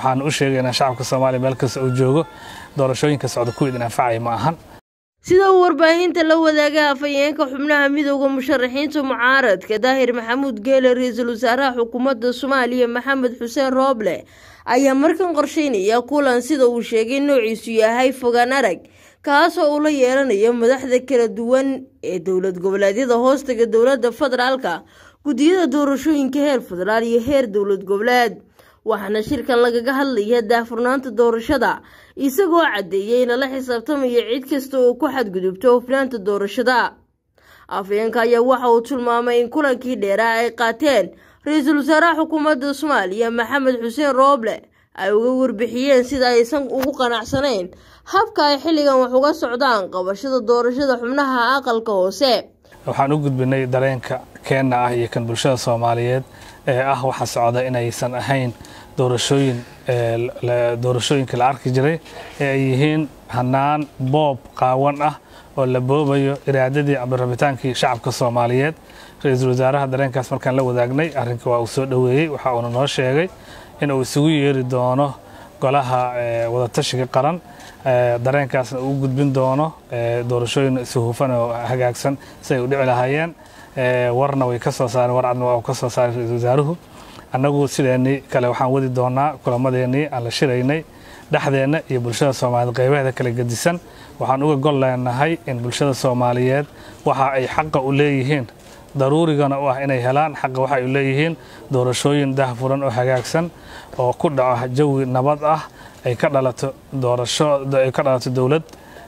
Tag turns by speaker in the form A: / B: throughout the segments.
A: waxaan u sheegaynaa shacabka soomaaliya meel kasta uu joogo doorashooyinka socda kuwa idin anfacaya ma ahan
B: sida uu warbaahinta la wadaaga afhayeenka xubnaha midooda musharaxiinta mucaaradka daahir maxamuud geele ra-iisul wasaaraha xukuumadda soomaaliya maxamed xuseen rooble ayaa markan qorsheynaya kulan sida uu sheegay noociisu yahay fogaan arag kaasoo uu la yeelanayo madaxda kala duwan ee dowlad goboleedyada hoostaga dowladda federaalka guddiyada doorashooyinka heer federaal iyo heer dowlad goboleed waxaana shirkan lagaga hadlaya daahfurnaanta doorashada isagoo caddeeyay in lala xisaabtamayo cid kasta oo ku xadgudubto hufnaanta doorashada afhayeenka ayaa waxa uu tilmaamay in kulankii dheeraa ay qaateen ra-iisul wasaaraha xukuumadda soomaaliya maxamed xuseen rooble ay uga warbixiyeen sida aysan ugu qanacsanayn habka ay xilligan wax uga socdaan qabashada doorashada xubnaha aqalka hoose
A: waxaan u gudbinay dareenka keenna ah iyo kan bulshada soomaaliyeed ee ah waxa socda inaysan ahayn doorashooyin doorashooyinka la arki jiray ee ay yihiin hanaan boob qaawan ah oo la boobayo iraadadii ama rabitaankii shacabka soomaaliyeed ra-iisul wasaaraha dareenkaas markaan la wadaagnay arrinka waa uu soo dhoweeyey waxa uuna noo sheegay in uu isugu yeeri doono golaha wadatashiga qaran dareenkaasna uu gudbin doono doorashooyin isuhufan oo hagaagsan si ay u dhici lahaayeen warna way ka soo saareen war cadna waa uu ka soo saaray ra-iisul wasaaruhu annagu sideennii kale waxaan wadi doonaa kulamadeennii aan la shiraynay dhexdeenna iyo bulshada soomaaliyeed qaybaheeda kala gedisan waxaan uga gol leenahay in bulshada soomaaliyeed waxa ay xaqa u leeyihiin daruurigana u ah inay helaan xaqa waxa ay u leeyihiin doorashooyin dahfuran oo hagaagsan oo ku dhaco jawi nabad ah ay ka dhalato doorasho ay ka dhalato dowlad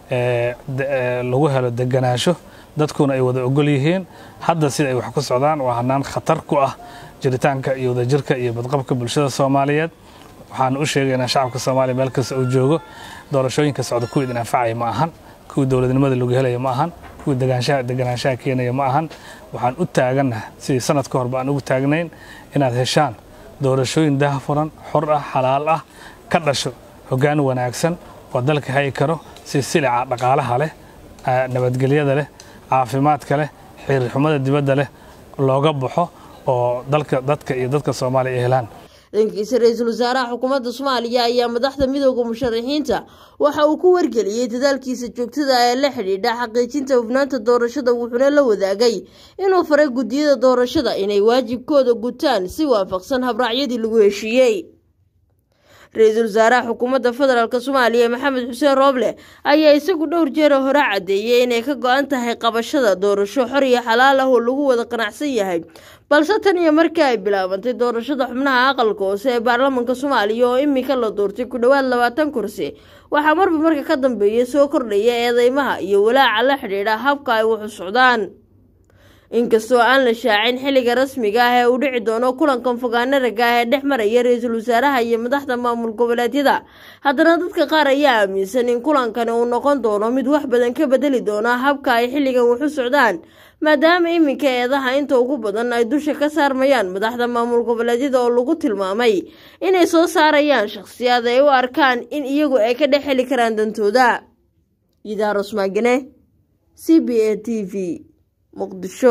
A: lagu helo deganaansho dadkuna ay wada ogol yihiin hadda sida ay wax ku socdaan waa hanaan khatar ku ah jiritaanka iyo wadajirka iyo badqabka bulshada soomaaliyeed waxaan u sheegaynaa shacabka soomaaliya meel kasta uu joogo doorashooyinka socda kuwa idin anfacaya ma ahan kuwii dowladnimada lagu helaya ma ahan kuwii deganaanshaha keenaya ma ahan waxaan u taagannaha sidii sanad ka horba aan ugu taagnayn inaad heshaan doorashooyin dahfuran xor ah xalaal ah ka dhasho hoggaan wanaagsan oo dalka hayi karo si silica dhaqaalaha leh nabadgelyada leh caafimaadka leh xiriirxumada dibadda leh looga baxo oo dalka dadka iyo dadka soomaaliya ay helaan
B: dhankiisa ra-iisul wasaaraha xukuumadda soomaaliya ayaa madaxda midooda musharaxiinta waxa uu ku wargeliyey dadaalkiisa joogtada ee la xidhiidha xaqiijinta hufnaanta doorashada wuxuuna la wadaagay inuu faray guddiyada doorashada inay waajibkooda gutaan si waafaqsan habraacyadii lagu heshiiyey ra-iisul wasaaraha xukuumadda federaalk soomaaliya maxamed xuseen rooble ayaa isagu dhowr jeera hore caddeeyey inay ka go-an tahay qabashada doorasho xor iyo xalaal ah oo lagu wada qanacsan yahay balse tan iyo markii ay bilaabantay doorashada xubnaha aqalka hoose ee baarlamaanka soomaaliya oo imika la doortay ku dhowaad labaatan kursi waxaa marba marka ka dambeeya soo kordhaya eedeymaha iyo walaaca la xidhiidha habka ay waxu socdaan inkastoo aan la shaacin xilliga rasmiga ah ee uu dhici doono kulankan fogaana raga ah ee dhex maraya ra-iisul wasaaraha iyo madaxda maamul goboleedyada haddana dadka qaar ayaa aaminsan in kulankani uu noqon doono mid wax badan ka bedeli doona habka ay xilligan waxu socdaan maadaama iminka eedaha inta ugu badan ay dusha ka saarmayaan madaxda maamul goboleedyada oo lagu tilmaamay inay soo saarayaan shakhsiyaad ay u arkaan in iyagu ay ka dhex heli karaan dantooda idaaros maagane c b a t v muqdisho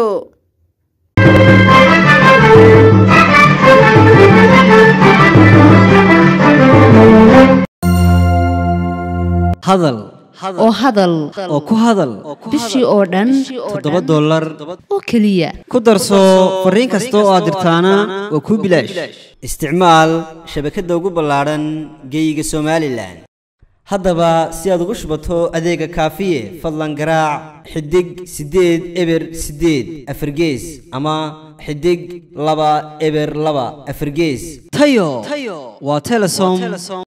C: hadal
D: oo hadal
C: oo ku hadal
D: bishii oo dhan
C: toddoba dollar
D: oo keliya
C: ku darso fariin kasta oo aad dirtaana waa kuu bilaash isticmaal shabakadda ugu ballaadhan geeyiga somalilan haddaba si aad ugu shubato adeega kaafiye fadlan garaac xidig siddeed eber siddeed afargees ama xidig laba eber laba afargees tayo waa telesom